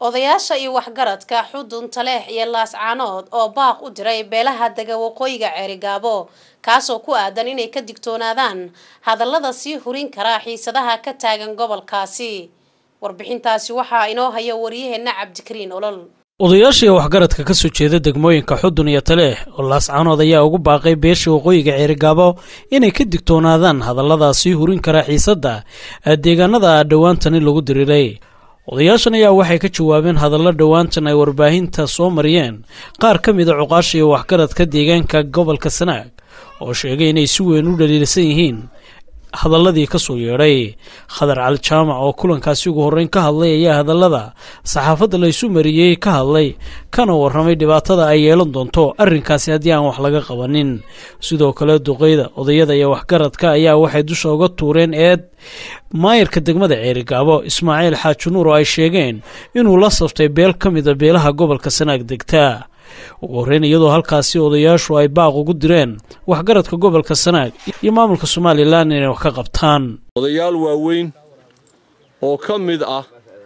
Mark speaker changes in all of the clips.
Speaker 1: odayaasha iyo waxgaradka xudun taleex iyo laascaanood oo baaq u diray beelaha dega waqooyiga ceerigaabo kaasoo ku aadan inay ka digtoonaadaan hadallada sii hurin kara xiisadaha ka taagan gobolkaasi warbixintaasi waxaa inoo haya waryaheena cabdikariin olol
Speaker 2: odayaashii waxgaradka ka soo jeeda degmooyinka xudun iyo taleex oo laascaanood ayaa ugu baaqay beesha waqooyiga ceerigaabo inay ka digtoonaadaan hadallada sii hurin kara xiisadda deegaanada dhowaantani lagu diriiray odayaashan ayaa waxay ka jawaabeen hadallo dhowaantan ay warbaahinta soo mariyeen qaar ka mida cuqaasha iyo waxgaradka deegaanka gobolka sanaag oo sheegay inay si weyn u dhaliilsan yihiin hadalladii ka soo yeedhay khadar cali jaamac oo kulankaasi ugu horreyn ka hadlay ayaa hadallada saxaafadda laysu mariyey ka hadlay kana warramay dhibaatada ay yeelan doonto arrinkaasi haddii aan wax laga qabanin sidoo kale duqeyda odayada iyo waxgaradka ayaa waxay dusha uga tuureen eed maayarka degmada ceerigaabo ismaaciil xaaji nuur oo ay sheegeen inuu la saftay beel ka mida beelaha gobolka sanaag degtaa ugu horreyn iyadoo halkaasi odayaashu ay baaq ugu direen waxgaradka gobolka sanaag iyo maamulka somalilan inay wax ka qabtaan
Speaker 3: odayaal waaweyn oo ka mid ah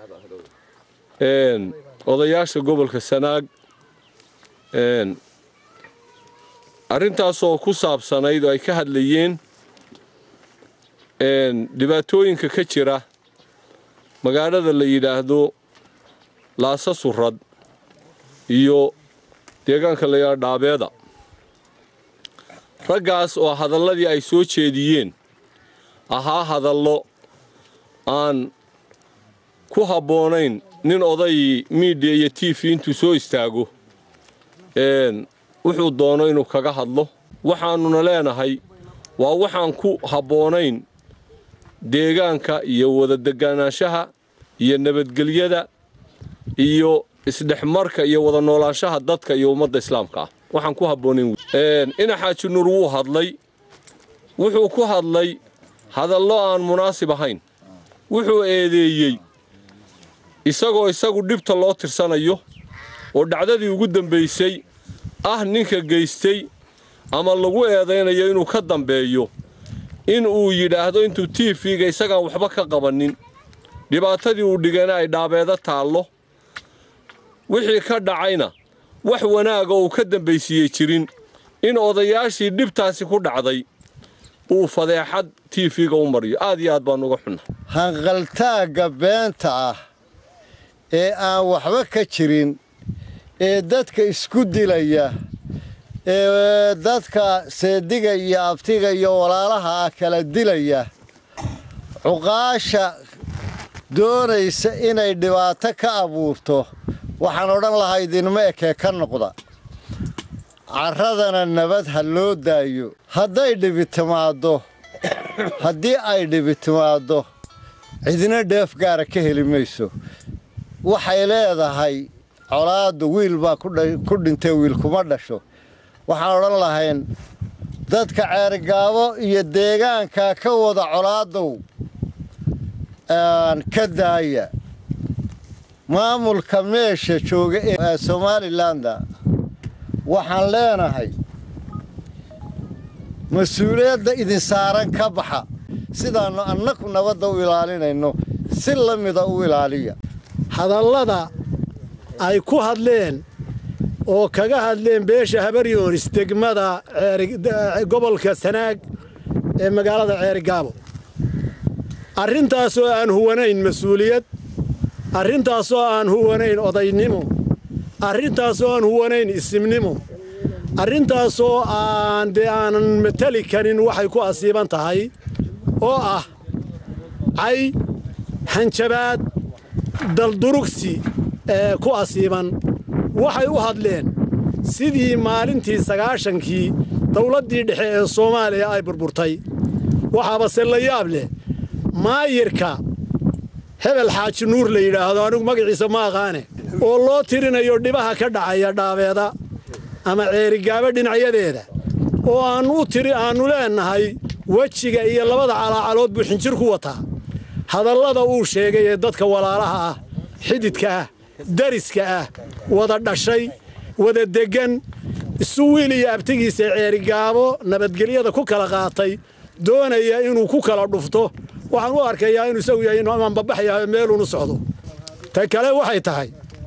Speaker 3: odayaasha gobolka sanaag arrintaasoo ku saabsanayd oo ay ka hadlayeen dhibaatooyinka ka jira magaalada la yidhaahdo laasa surad iyo deegaanka la yidhahdo dhaabeeda raggaas oo hadalladii ay soo jeediyeen ahaa hadallo aan ku habboonayn nin oday miidiya iyo t v intuu soo istaago wuxuu doono inuu kaga hadlo waxaannuna leenahay waa waxaan ku habboonayn deegaanka iyo wada degaanaanshaha iyo nabadgelyada iyo isdhexmarka iyo wada noolaanshaha dadka iyo ummadda islaamka ah waxaan ku habboonayn ina xaaji nuur wuu hadlay wuxuu ku hadlay hadallo aan munaasib ahayn wuxuu eedeeyey isagoo isagu dhibta loo tirsanayo oo dhacdadii ugu dambaysay ah ninka geystay ama lagu eedaynayo inuu ka dambeeyo in uu yidhaahdo intuu t v-ga isagaan waxba ka qabannin dhibaatadii uu dhigana ay dhaabeeda taallo wixii ka dhacayna wax wanaaga uu ka dambaysiiyey jirin in odayaashii dhibtaasi ku dhacday uu fadeexad t v-ga u mariyo aad iyo aad baan uga xunna
Speaker 4: hanqaltaagga beenta ah ee aan waxba ka jirin ee dadka isku dilaya ee dadka seediga iyo abtiga iyo walaalaha ah kala dilaya cuqaasha doonaysa inay dhibaato ka abuurto waxaan odhan lahaa idinma ekee ka noqda carradana nabad ha loo daayo hadday dhibi timaaddo haddii ay dhibi timaaddo cidina dheef gaara ka heli mayso waxay leedahay colaaddu wiil baa ku dhintay wiil kuma dhasho waxaan odhan lahayn dadka ceerigaabo iyo deegaanka ka wada colaadow ka daaya maamulka meesha jooga ee somalilanda waxaan leenahay mas-uuliyadda idin saaran ka baxa sidaannu annaku nabadda u ilaalinayno si la mida u ilaaliya
Speaker 5: hadallada ay ku hadleen oo kaga hadleen beesha habaryoonis degmada gobolka sanaag ee magaalada ceerigaabo arrintaasoo aan huwanayn mas-uuliyad arrintaasoo aan huwanayn odaynimo arrintaasoo aan huwanayn isimnimo arrintaasoo aan dee aanan mateli karin waxay ku asiiban tahay oo ah cay hanjabaad daldurugsi ee ku asiiban waxay u hadleen sidii maalintii sagaashankii dawladdii dhexe ee soomaaliya ay burburtay waxaabase la yaab leh maayirka hebel xaaji nuur la yidhaahdo anigu magaciisa ma aqaane oo loo tirinayo dhibaha ka dhacaya dhaabeeda ama ceerigaabo dhinacyadeeda oo aannu u tiri aannu leennahay wejiga iyo labada calaacalood buu xinjir ku wataa hadallada uu sheegay ee dadka walaalaha ah xididka ah dariska ah wada dhashay wada deggan isu wiil iyo abtigiisa ceerigaabo nabadgelyada ku kala qaatay doonaya inuu ku kala dhufto waxaan u arkayaa inuu isagu yahay inuu amaanbabaxyahay meeluunu socdo ta kale waxay tahay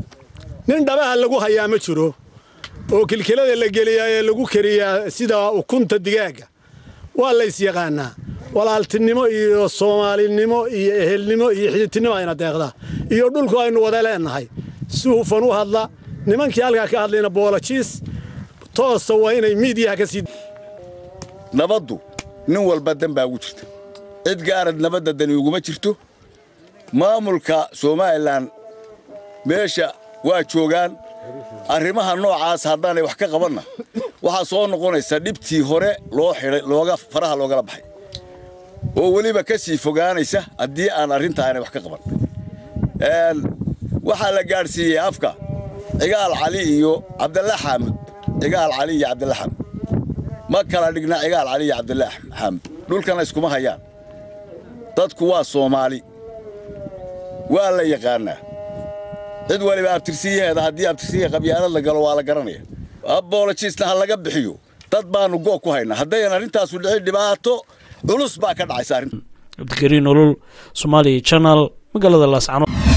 Speaker 5: nin dhabaha lagu hayaa ma jiro oo kilkilada la geliyaa ee lagu kariyaa sida ukunta digaagga waa lays yaqaanaa walaaltinimo iyo soomaalinimo iyo ehelnimo iyo xididtinimo ayna deeqdaa iyo dhulku aynu wada leennahay si hufan u hadla nimankii halkaa ka hadlayna boolajiis toosa waa inay miidiyaha ka sii
Speaker 6: nabaddu nin walba dan baa ugu jirta cid gaarad nabadda dani uguma jirto maamulka somalilan meesha waa joogaan arrimaha noocaas haddaanay wax ka qabanna waxaa soo noqonaysa dhibtii hore loo xidhay looga faraha loogala baxay oo weliba ka sii fogaanaysa haddii aan arrintaa aanay wax ka qaban waxaa la gaadhsiiyey afka cigaal cali iyo cabdalla xaamud cigaal cali iyo cabdalla xaamud ma kala dhigna cigaal cali iyo cabdalla xaamud dhulkana iskuma hayaan dadku waa soomaali waa la yaqaannaa cid waliba abtirsiyaheeda haddii abtirsiya qabyaalad la galo waa la garanaya abolojiisna ha laga bixiyo dad baannu goog ku haynaa haddayan arrintaasu dhicin dhibaato culus baa ka dhacaysa arrinta
Speaker 2: cabdikariin olol somaaliya janal magaalada laascano